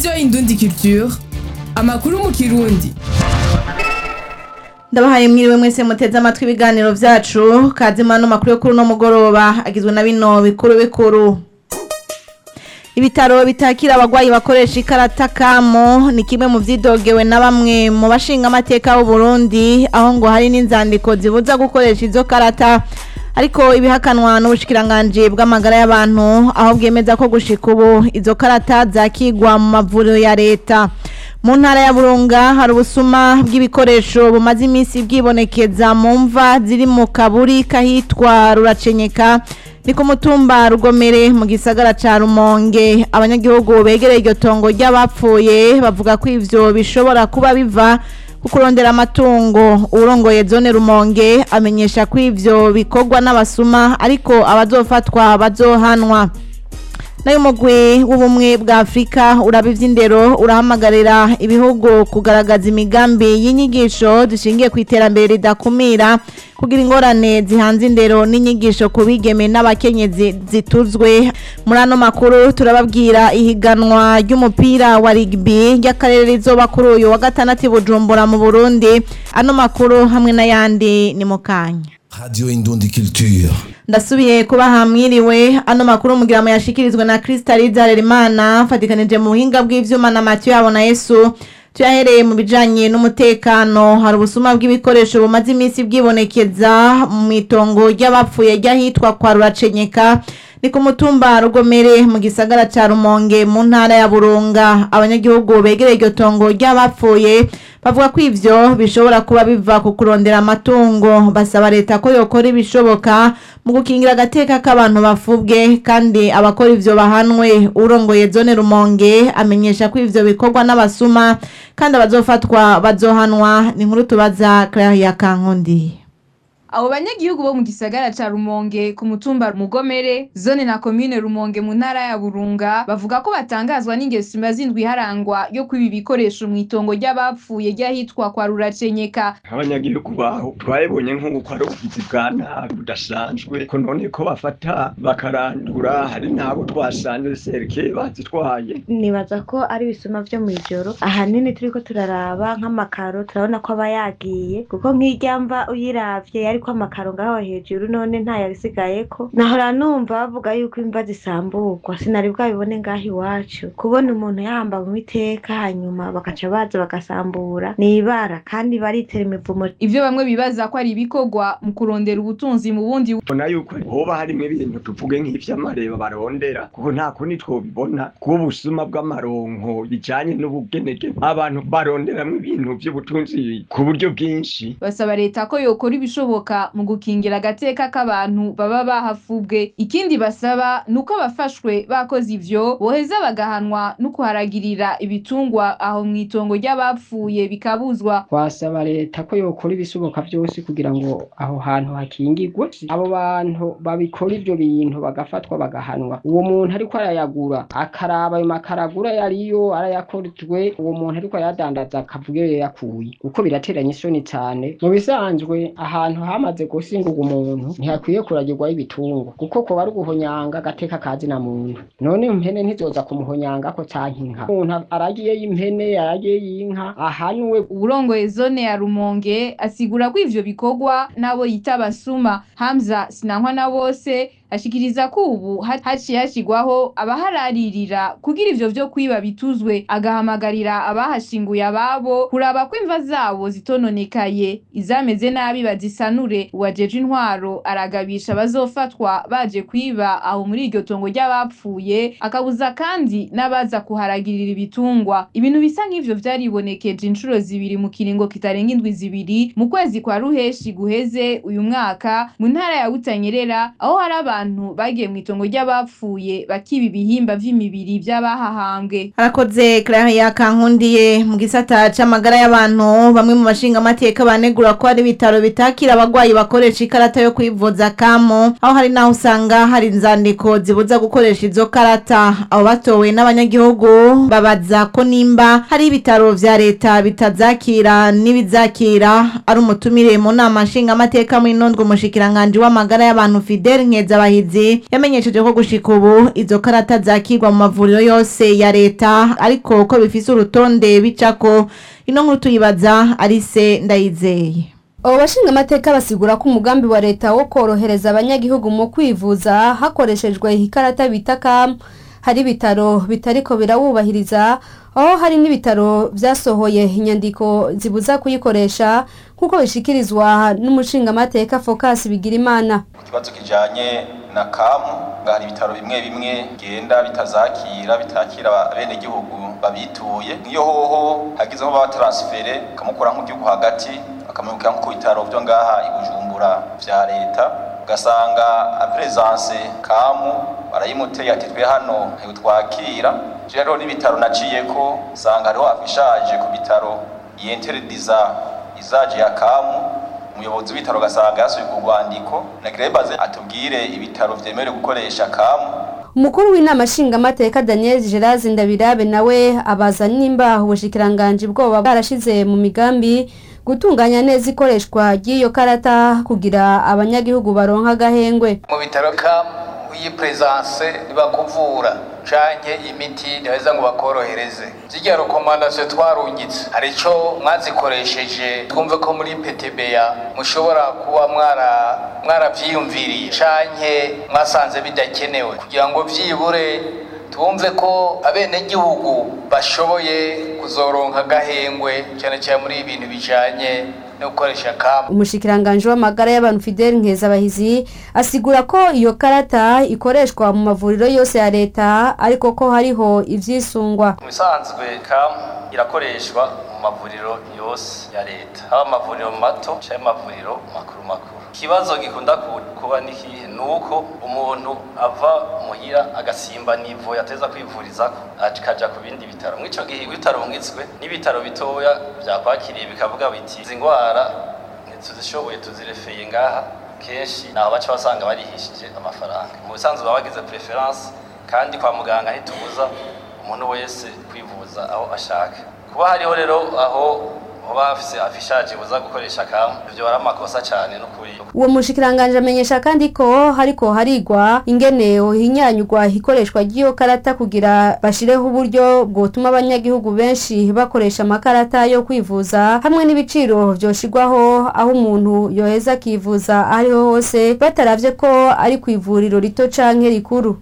radiyo indundi culture amakuru mu kirundi ndabahaye mwiriwe mwese muteze amatwi ibiganiro vyacu kazima no makuru yo kuri uno mugoroba agizwe na bino bikuru bikuru ibitaro bitakira abagwayi bakoresha ikarata kamo ni kimwe mu vyidogewe na bamwe mu bashinga amateka b'u Burundi aho ngo hari n'inzandiko zibuza gukoresha izo karata ariko ibihakanwa n'ubushikiranganje bw'amagara y'abantu aho bwemeza ko gushika ubu izo karata zakigwa mu mavuriro ya leta mu ntara ya burunga hari ubusuma bw'ibikoresho bumaze iminsi bwibonekeza mu mva ziri mu kaburi kahitwa ruracenyeka ni ku mutumba rugomere mu gisagara ca rumonge abanyagihugu begereye iryo tongo ry'abapfuye bavuga ko ivyo bishobora kuba biva ku kurondera amatungo uwurongoye zone rumonge amenyesha ko ivyo bikorwa n'abasuma ariko abazofatwa bazohanwa nayo mugwi w'ubumwe bwa afurika uraba ivy'indero urahamagarira ibihugu kugaragaza imigambi y'inyigisho zishingiye ku iterambere ridakumira kugira ingorane zihanze indero n'inyigisho ku bigeme n'abakenyezi zituzwe muri ano makuru turababwira ihiganwa ry'umupira wa rigbi ry'akarere rizoba kuri uyu wa gatandatu i bujumbura mu burundi ano makuru hamwe n'ayandi ni mu kanya Radio Indundi Culture. ndasubiye kuba hamwiriwe ano makuru mugira mu yashikirizwe na Crystal Harerimana fatikanije mu buhinga bw'ivyuma na Mathieu yabona Yesu tuyahereye mu bijanye n'umutekano hari ubusuma bw'ibikoresho bumaze iminsi bwibonekeza mu itongo ry'abapfuye ry'ahitwa kwa Ruracenyeka ni ku mutumba rugomere mu gisagara ca Rumonge mu ntara ya Burunga abanyagihugu begereye iryo tongo ry'abapfuye bavuga ko ivyo bishobora kuba biva ku kurondera amatungo basaba leta ko yokora ibishoboka mu gukingira agateka k'abantu bafubwe kandi abakora ivyo bahanwe urongoye zone Rumonge amenyesha ko ivyo bikorwa n'abasuma kandi abazofatwa bazohanwa ni nkuru tubaza Claire Kankundi abo banyagihugu bo mu gisagara ca rumonge ku mutumba mugomere zone na komine rumonge mu ntara ya burunga bavuga ko batangazwa n'ingeso imaze indwi iharangwa yo kwiba ibikoresho mu itongo ry'abapfuye ry'ahitwa kwa ruracenyeka abanyagihugu baho twabibonye nk'uko ari ubugizi bwa nabi budasanzwe ko none ko bafata bakarandura hari n'abo twasanze serike bazitwaye nibaza ko ari ibisuma vyo mw'ijoro ahanini turiko turaraba nk'amakaro turabona ko aba yagiye kuko nk'irya mva uyiravye yariko amakaro ngaho hejuru none ntayabisigayeko nahora numva bavuga yuko imva zisamburwa sinari bwabibone ngaho iwacu kubona umuntu yahambawe iteka hanyuma bagaca baza bagasambura ni ibara kandi baritera imivumo ivyo bamwe bibaza ko ari ibikorwa mu kurondera ubutunzi mu bundi ubona yuko hoba harimwo ibintu tuvuge nk'ivy'amareba barondera kuko nta kundi twobibona kuba ubusuma bw'amaronko bijanye n'ubugenege abantu baronderamwo ibintu vy'ubutunzi ku buryo bwinshi basaba leta ko yokora ibishoboka mu gukingira agateka k'abantu baba bahafubwe ikindi basaba ni uko abafashwe bakoze ivyo boheza bagahanwa no kuharagirira ibitungwa aho mw'itongo ry'abapfuye bikabuzwa twasaba leta ko yokora ibishoboka byose kugira ngo aho hantu hakingirwe abo bantu babikora ivyo bintu bagafatwa bagahanwa uwo muntu ariko arayagura akaraba ayo makaragura yariyo arayakorejwe uwo muntu ariko arayadandaza akavuga iyo yakuye kuko birateranya isoni cane mu bisanzwe ahantu hamaze gusingurwa umuntu ntihakwiye kuragirwaho ibitungwa kuko kuba ari uguhonyanga agateka kazina muntu none impene ntizoza kumuhonyanga ko canke inka umuntu aragiyeyo impene aragiyeyo inka ahanwe uwurongoye zone ya rumonge asigura ko ivyo bikorwa n'abo yita abasuma hamza sinankwa na bose ashikiriza ko ubu ha- haciye hashigwaho abahararira kugira ivyo vyo kwiba bituzwe agahamagarira abahashinguye ababo kuraba ko imva zabo zitononekaye izameze nabi bazisanure uwajeje intwaro aragabisha abazofatwa baje kwiba aho muri iryo tongo ry'abapfuye akabuza kandi n'abaza kuharagirira ibitungwa ibintu bisa nk'ivyo vyaribonekeje inshuro zibiri mu kiringo kitarenga indwi zibiri mu kwezi kwa ruheshi guheze uyu mwaka mu ntara ya Butanyerera aho hari abantu bagiye mu itongo ry'abapfuye bakiba ibihimba vy'imibiri vy'abahahambwe Arakoze Claire yakankundiye mu gisata c'amagara y'abantu bamwe mu bashinga amateka banegura ko hari ibitaro bitakira abagwayi bakoresha ikarata yo kwivuza kamo aho hari naho usanga hari inzandiko zibuza gukoresha izo karata abo batowe n'abanyagihugu babaza ko nimba hari ibitaro vya leta bitazakira n'ibizakira ari umutumire mu nama nshinga amateka mu inondwe umushikiranganje w'amagara y'abantu Fidel Nkeza nkezabahizi yamenyesheje ko gushika ubu izo karata zakirwa mu mavuriro yose ya leta ariko ko bifise urutonde bicako ino nkuru tuyibaza arise ndayizeye abo bashinga amateka basigura ko umugambi wa leta wo korohereza abanyagihugu mu kwivuza hakoreshejwe ikarata bita kam hari ibitaro bitariko birawubahiriza aho hari n'ibitaro vyasohoye inyandiko zibuza kuyikoresha nk'uko bishikirizwa n'umushingamateka Focus Bigirimana ikibazo kijanye na kamu hari ibitaro bimwe bimwe genda bitazakira bitakira bene gihugu babituye niyo hoho hagizeho ba transfere kamukura nk'igihugu hagati akamubwira nko ku bitaro byo ngaha i Bujumbura vya leta ugasanga presence kamu barayimuteye ati twe hano ntitwakira rero n'ibitaro naciye ko usanga hariho afishaje ku bitaro yenterediza izaje ya kamu umuyobozi w'ibitaro ugasanga yasuye ku rwandiko nagirebaze atubwire ibitaro vyemerewe gukoresha kamu umukuru w'inama nshingamateka daniel gerard ndabirabe nawe abaza nimba ubushikiranganji bwoba bwarashize mu migambi gutunganya neza ikoreshwa ry'iyo karata kugira abanyagihugu baronka agahengwe mu bitaro kamu iyi presence ntibakuvura canke imiti ntibaheza ngo bakorohereze zirya rekomandasiyo twarungitse hari ico mwazikoresheje twumve ko muri petebeya mushobora kuba mwara mwaravyiyumviriye canke mwasanze bidakenewe kugira ngo vyibure twumve ko abenegihugu bashoboye kuzoronka agahengwe cyane cyane muri ibintu bijanye no gukoresha kamu umushikiranganji w'amagara y'abantu Fidel Nkezabahizi asigura ko iyo karata ikoreshwa mu mavuriro yose ya leta ariko ko hariho ivyisungwa mu bisanzwe kamu irakoreshwa mu mavuriro yose ya leta haba amavuriro mato cyangwa amavuriro makuru makuru ikibazo gikunda kuba n'ikihe ni uko umuntu ava muhira agasimba nivo yateza kwivurizako akaja ku bindi bitaro mw'ico gihe ibitaro bungitswe n'ibitaro bitoya vyakwakiriye bikavuga biti izi ngwara ntituzishoboye tuzirefeye ngaha kenshi naho baca basanga barihishije amafaranga mu bisanzwe baba bagize preference kandi kwa muganga ntitubuza umuntu wese kwivuza aho ashaka kuba hariho rero aho hoba hafise afishaje buza gukoresha kamu ivyo ari amakosa cane n'ukuri uwo mushikiranganje amenyesha kandi ko hariko harigwa ingene hinyanyurwa ikoreshwa ry'iyo karata kugira bashireho uburyo bwotuma abanyagihugu benshi bakoresha amakarata yo kwivuza hamwe n'ibiciro vyoshirwaho aho umuntu yoheza akivuza ahariho hose bataravye ko ari ku ivuriro rito canke rikuru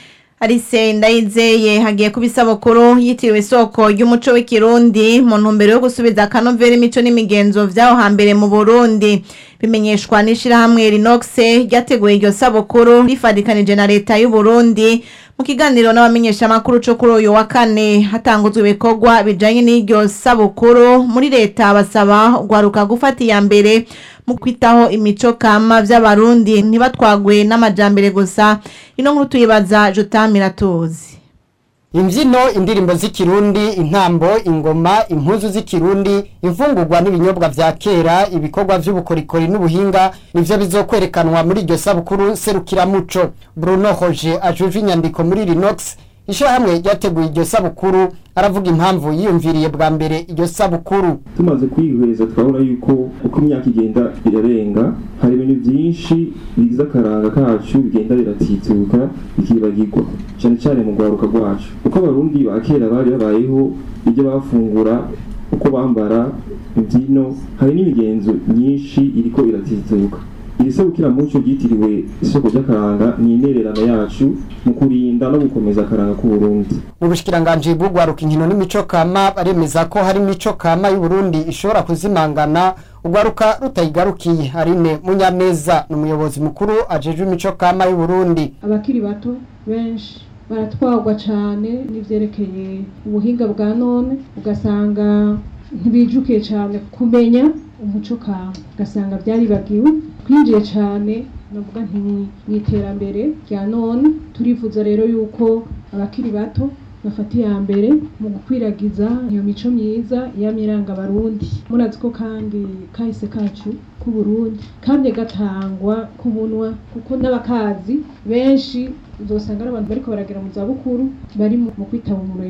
Arise ndayizeye hagiye kuba isabukuru yitiriwe isoko ry'umuco w'ikirundi mu ntumbero yo gusubiza akanovera imico n'imigenzo vyaho hambere mu Burundi bimenyeshwa n'ishirahamwe Rinox ryateguye iryo sabukuru rifadikanije na leta y'u Burundi mu kiganiro n'abamenyesha makuru cyo kuri uyu wa kane hatanguzwe ibikorwa bijanye n'iryo sabukuru muri leta basaba ugwaruka gufata iya mbere mu kwitaho imico kama vy'abarundi ntibatwagwe n'amajambere gusa ino nkuru tuyibaza Jotamira tuzi imbyino indirimbo z'ikirundi intambo ingoma impuzu z'ikirundi imfungurwa n'ibinyobwa vya kera ibikorwa vy'ubukorikori n'ubuhinga nivyo bizokwerekanwa muri iryo sabukuru serukiramuco bruno hoje ajuje inyandiko muri rinox ishirahamwe ryateguye iryo sabukuru aravuga impamvu yiyumviriye bwa mbere iryo sabukuru tumaze kwihweza twabona yuko uko imyaka igenda irarenga hari ibintu byinshi bigize akaranga kacu bigenda biratituka bikibagirwa cyane cyane mu rwaruka rwacu uko abarundi ba kera bari babayeho ibyo bafungura uko bambara imbyino hari n'imigenzo myinshi iriko iratituka iri serukiramuco ryitiriwe isoko ry'akaranga ni intererano yacu mu kurinda no gukomeza akaranga k'uburundi mu bushikiranganji bw'ugwaruka inkino n'imico kama baremeza ko hari imico kama y'uburundi ishobora kuzimangana ugwaruka rutayigarukiye harine munyameza ni umuyobozi mukuru ajejwe imico kama y'uburundi abakiri bato benshi baratwagwa cyane n'ivyerekeye ubuhinga bwa none ugasanga ntibijukiye cyane kumenya umuco kama ugasanga byaribagiwe twinjiye cyane navuga nti mu iterambere rya none turifuza rero yuko abakiri bato bafata iya mbere mu gukwiragiza iyo mico myiza yamiranga abarundi murazi ko kandi kahise kacu k'uburundi kamye gatangwa ku munwa kuko n'abakazi benshi uzosanga ari abantu bariko baragera mu zabukuru bari mu kwitaba umuremyi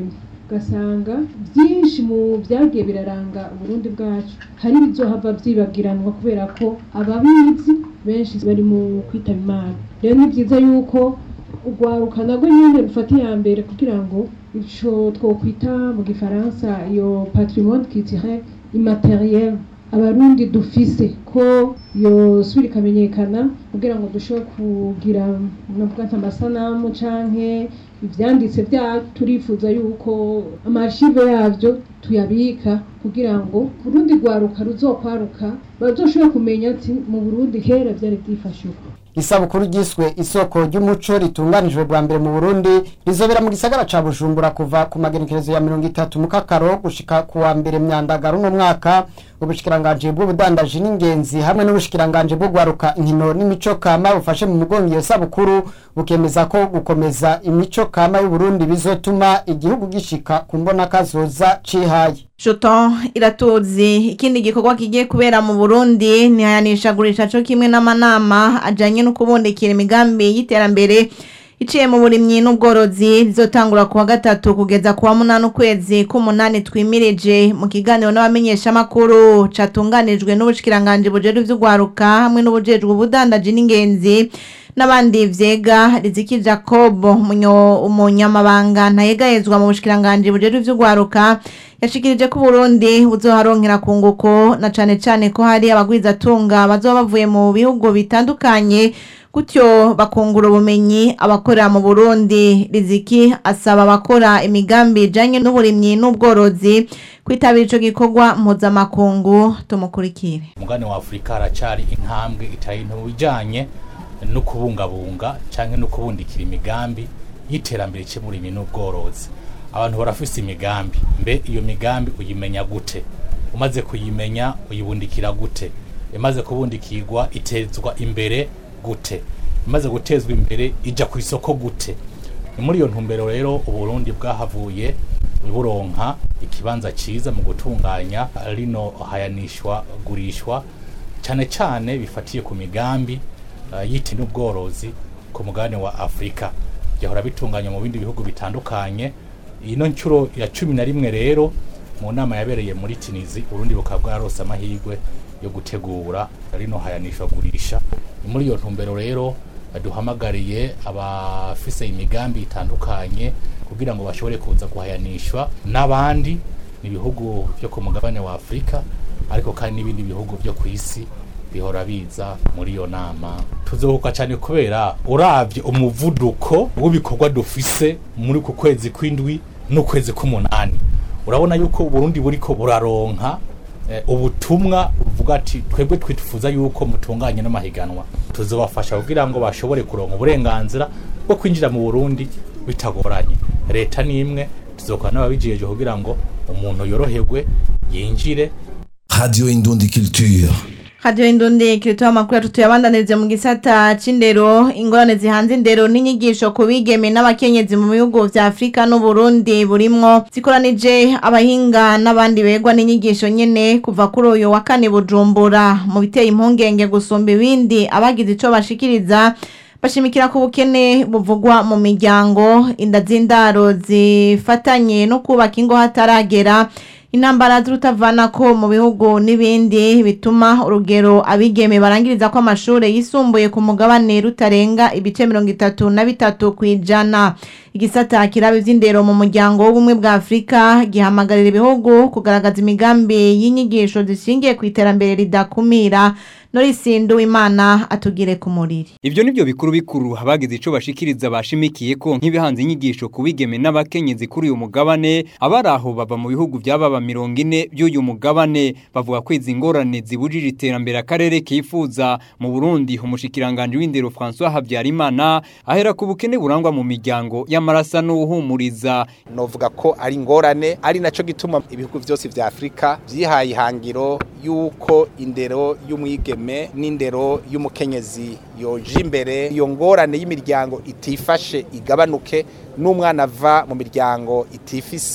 ugasanga byinshi mu byagiye biraranga uburundi bwacu hari ibizohava vyibagiranwa kubera ko ababizi benshi bari mu kwitaba imana rero ni byiza yuko urwaruka nabwo nyine rufata iya mbere kugira ngo ico twokwita mu gifaransa iyo patrimoine culturel immateriel abarundi dufise ko yosubira ikamenyekana kugira ngo dushobore kugira navuga nka amasanamu canke ivyanditse vyacu turifuza yuko amashive yavyo tuyabika kugira ngo urundi rwaruka ruzokwaruka bazoshobora kumenya ati mu burundi kera vyari vyifashe uko isabukuru ryiswe isoko ry'umuco ritunganijwe bwa mbere mu Burundi rizobera mu gisagara ca Bujumbura kuva ku magenekerezo ya mirongo itatu mu kakaro gushika ku wa mbere myandagaro no mwaka ubushikiranganje bw'ubudandaji n'ingenzi hamwe n'ubushikiranganje bwo gwaruka inkino n'imico kama bufashe mu mugongo iyo sabukuru bukemeza ko gukomeza imico kama y'u Burundi bizotuma igihugu gishika ku mbona kazoza cihaye Shoto iratuzi ikindi gikorwa kigiye kubera mu Burundi ni hayanishagurisha cyo kimwe n'amanama ajanye no kubondekera imigambi y'iterambere iciye mu burimyi n'ubworozi rizotangura kuwa gatatu kugeza kuwa munani ukwezi k'umunani twimirije mu kiganiro n'abamenyesha makuru catunganijwe n'ubushikiranganje bujejwe ivy'ugwaruka hamwe n'ubujejwe ubudandaji n'ingenzi n'abandi vyega Riziki Jacob munyo umunyamabanga ntayegayezwa mu bushikiranganje bujejwe ivy'ugwaruka yashikirije ko Burundi buzoharonkera kunguko na cane cane ko hari abagwizatunga bazoba bavuye mu bihugu bitandukanye gutyo bakungura ubumenyi abakorera mu Burundi Riziki asaba abakora imigambi ijanye n'uburimyi n'ubworozi kwitabira ico gikorwa mpuzamakungu tumukurikire umugani wa Afrika haracari intambwe itari nto bijanye no kubungabunga canke no kubundikira imigambi y'iterambere cy'uburimyi n'ubworozi abantu barafise imigambi mbe iyo migambi uyimenya gute umaze kuyimenya uyibundikira gute imaze kubundikirwa itezwa imbere gute imaze gutezwa imbere ija ku isoko gute ni muri iyo ntumbero rero uburundi bwahavuye buronka ikibanza ciza mu gutunganya rino hayanishwa gurishwa cyane cyane bifatiye ku migambi uh, yiti n'ubworozi ku mugabane wa afurika byahora bitunganya mu bindi bihugu bitandukanye ino nshuro ya cumi na rimwe rero mu nama yabereye muri tinizi urundi bukaba bwarose amahirwe yo gutegura rino hayanishwa gurisha ni muri iyo ntumbero rero duhamagariye abafise imigambi itandukanye kugira ngo bashobore kuza guhayanishwa n'abandi ni ibihugu byo ku mugabane wa afurika ariko kandi n'ibindi bihugu byo ku isi bihora biza muri iyo nama tuzohuka cyane kubera uravye umuvuduko w'ibikorwa dufise muri ku kwezi kw'indwi n'ukwezi k'umunani urabona yuko uburundi buriko buraronka eh, ubutumwa buvuga ati twebwe twifuza yuko mutunganye n'amahiganwa tuzobafasha kugira ngo bashobore kuronka uburenganzira bwo kwinjira mu burundi bitagoranye leta ni imwe tuzokora n'ababijiyeje kugira ngo umuntu yoroherwe yinjire Radio Indundi Culture. Radio Indundi kiritoa makuru yacu tuyabandanirize mu gisata c'indero ingorane zihanze indero n'inyigisho ku bigeme n'abakenyezi mu bihugu vya Afrika n'u Burundi burimwo zikoranije abahinga n'abandi begwa n'inyigisho nyene kuva kuri uyu wa kane Bujumbura mu biteye impungenge gusumba ibindi abagize ico bashikiriza bashimikira ku bukene buvugwa mu miryango inda z'indaro zifatanye no kubaka ingo hataragera intambara z'urutavana ko mu bihugu n'ibindi bituma urugero abigeme barangiriza ko amashuri yisumbuye ku mugabane rutarenga ibice mirongo itatu na bitatu ku ijana igisata kiraba ivy'indero mu muryango w'ubumwe bwa afurika gihamagarira ibihugu kugaragaza imigambi y'inyigisho zishingiye ku iterambere ridakumira norisindu imana atugire ku muriri Ivyo nivyo bikuru bikuru abagize ico bashikiriza bashimikiye ko nk'ibihanze inyigisho ku bigeme n'abakenyezi kuri uyu mugabane abaraho bava mu bihugu by'ababa mirongo ine by'uyu mugabane bavuga ko izi ngorane zibujije iterambere akarere kifuza mu Burundi umushikiranganje w'indero François Habyarimana ahera ku bukene burangwa mu miryango y'amarasa n'uhumuriza novuga ko ari ingorane ari naco gituma ibihugu byose vya Afrika vyihaye ihangiro yuko indero y'umwigeme n'indero y'umukenyezi yoje imbere iyo ngorane y'imiryango itifashe igabanuke n'umwana ava mu miryango itifise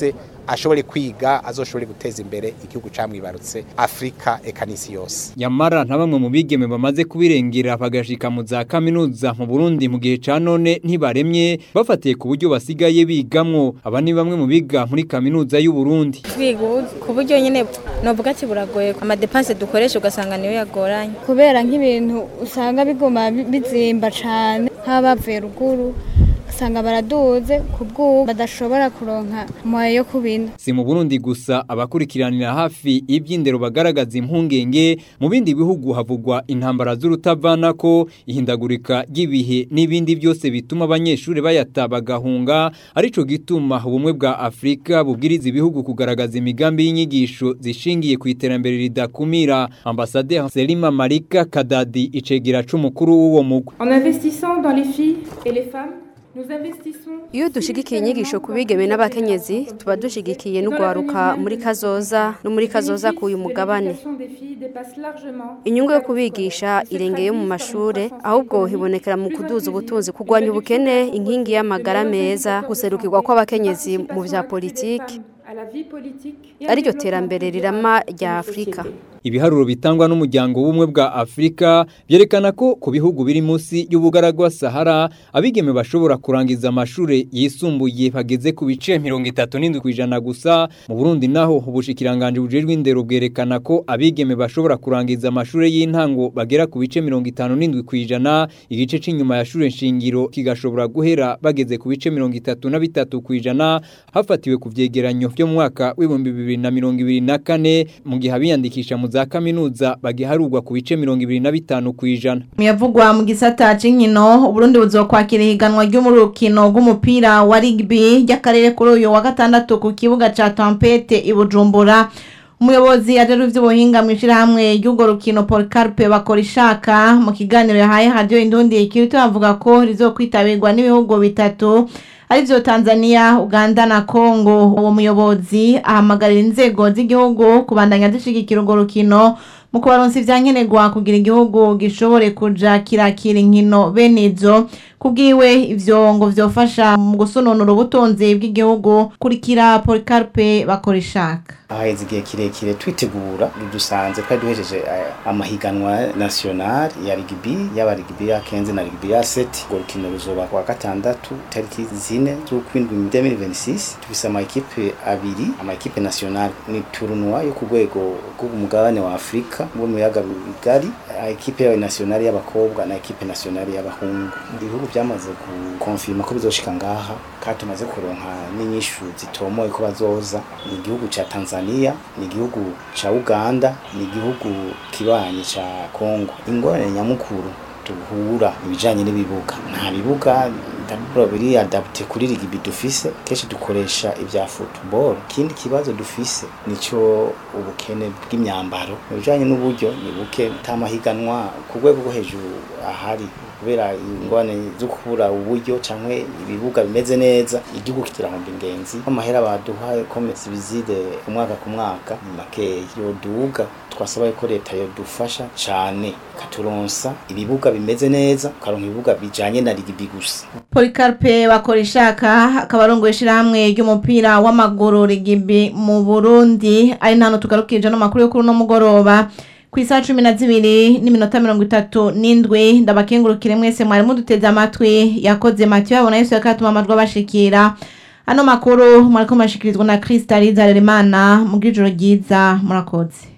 ashobore kwiga azoshobore guteza imbere igihugu camwibarutse Afrika eka n'isi yose Yamara nta bamwe mu bigeme bamaze kubirengera bagashika mu za kaminuza mu Burundi mu gihe ca none ntibaremye bafatiye ku buryo basigaye bigamwo aba ni bamwe mu biga muri kaminuza y'u Burundi kwiga ku buryo nyine novuga ati buragoye amadepanse dukoresha ugasanga niyo yagoranye kubera nk'ibintu usanga biguma bi- bizimba cane nk'abavuye ruguru usanga baraduze ku bw'ubu badashobora kuronka moya yo kubina Si mu Burundi gusa abakurikiranira hafi iby'indero bagaragaza impungenge mu bindi bihugu havugwa intambara z'urutavanako ihindagurika ry'ibihe n'ibindi byose bituma abanyeshuri bayata bagahunga arico gituma ubumwe bwa Afrika bubwiriza ibihugu kugaragaza imigambi y'inyigisho zishingiye ku iterambere ridakumira Ambassadeur Selima Marika Kadadi icegera c'umukuru w'uwo mugwi En investissant dans les filles et les femmes, nous investissons Iyo dushigikiye inyigisho ku bigeme n'abakenyezi tuba dushigikiye n'ugwaruka muri kazoza no muri kazoza k'uyu mugabane l'éducation des filles dépasse largement inyungu yo kubigisha irengeye mu mashure ahubwo hibonekera mu kuduza ubutunzi kurwanya ubukene inkingi y'amagara meza guserukirwa kw'abakenyezi mu vya politiki à la vie politique et à ariryo développement terambere rirama rya Afrika Ibiharuro bitangwa n'umuryango w'ubumwe bwa Afrika byerekana ko ku bihugu biri munsi y'ubugaragwa Sahara abigeme bashobora kurangiza amashure yisumbuye bageze ku bice 37 kwijana gusa mu Burundi naho ubushikiranganje bujejwe indero bwerekana ko abigeme bashobora kurangiza amashure y'intango bagera ku bice 57 kwijana igice c'inyuma ya shure nshingiro kigashobora guhera bageze ku bice 33 kwijana hafatiwe ku vyegeranyo byo mu mwaka w'ibihumbi 2024 mu gihe abiyandikisha mu za kaminuza bagiharurwa ku bice 25 kwijana Miyavugwa mu gisata c'inkino Uburundi buzokwakira ihiganwa ry'umurukino rw'umupira wa rugby ry'akarere kuri uyu wa gatandatu ku kibuga ca Tempete i Bujumbura umuyobozi ajejwe ivy'ubuhinga mw'ishirahamwe ry'urwo rukino Paul Carpe bakora ishaka mu kiganiro yahaye radio Indundi ikirito avuga ko rizokwitabirwa n'ibihugu bitatu arivyo Tanzania, Uganda na Congo. Uwo muyobozi ahamagarira inzego z'igihugu kubandanya zishigikira urwo rukino mu kubaronsa ivyankenerwa kugira igihugu gishobore kuja kirakira inkino bene izo kubwiwe ivyo ngo vyofasha mu gusononora ubutunzi bw'igihugu kurikira Policarpe bakora ishaka haheze igihe kirekire twitegura dusanze twari duhejeje eh, amahiganwa national ya rugby yaba rugby ya kenze na rugby ya seti urwo rukino ruzoba kuwa gatandatu tariki zine z'ukwindwi 2026 tufise ama ekipe abiri ama ekipe national ni tournoi yo ku rwego rw'umugabane wa Afrika mu muyaga bigari ekipe yawe national y'abakobwa na ekipe national y'abahungu ibihugu byamaze gukonfirma ko bizoshika ngaha kandi tumaze kuronka n'inyishu zitomoye ko bazoza ni igihugu ca Tanzania ni igihugu ca Uganda ni igihugu kibanyi ca Congo ingorane nyamukuru duhura ibijanye n'ibibuga nta bibuga ndabura biri adapte kuri rugby dufise kenshi dukoresha ibya football ikindi kibazo dufise nico ubukene bw'imyambaro mu bijanye n'uburyo ni buke tamahiganwa ku rwego rwo hejuru ahari kubera ingorane zo kubura uburyo canke ibibuga bimeze neza igihugu kitirahomba ingenzi amahera baduha komesi bizide ku mwaka ku mwaka ni makeya yoduga twasaba ko leta yodufasha cane ikaturonsa ibibuga bimeze neza ukaronka ibibuga bijanye na rugby gusa Policarpe bakora ishaka akaba arongoye ishirahamwe ry'umupira w'amaguru rugby mu Burundi ari nano tugarukije no makuru yo kuri no mugoroba ku isaha cumi na zibiri n'iminota mirongo itatu n'indwi ndabakengurukire mwese mwari muduteze amatwi yakoze matiyo yabona yesu yakatuma amajwi abashikira ano makuru mwariko mashikirizwa na Krista Rizaremana mu bw'ijoro ryiza murakoze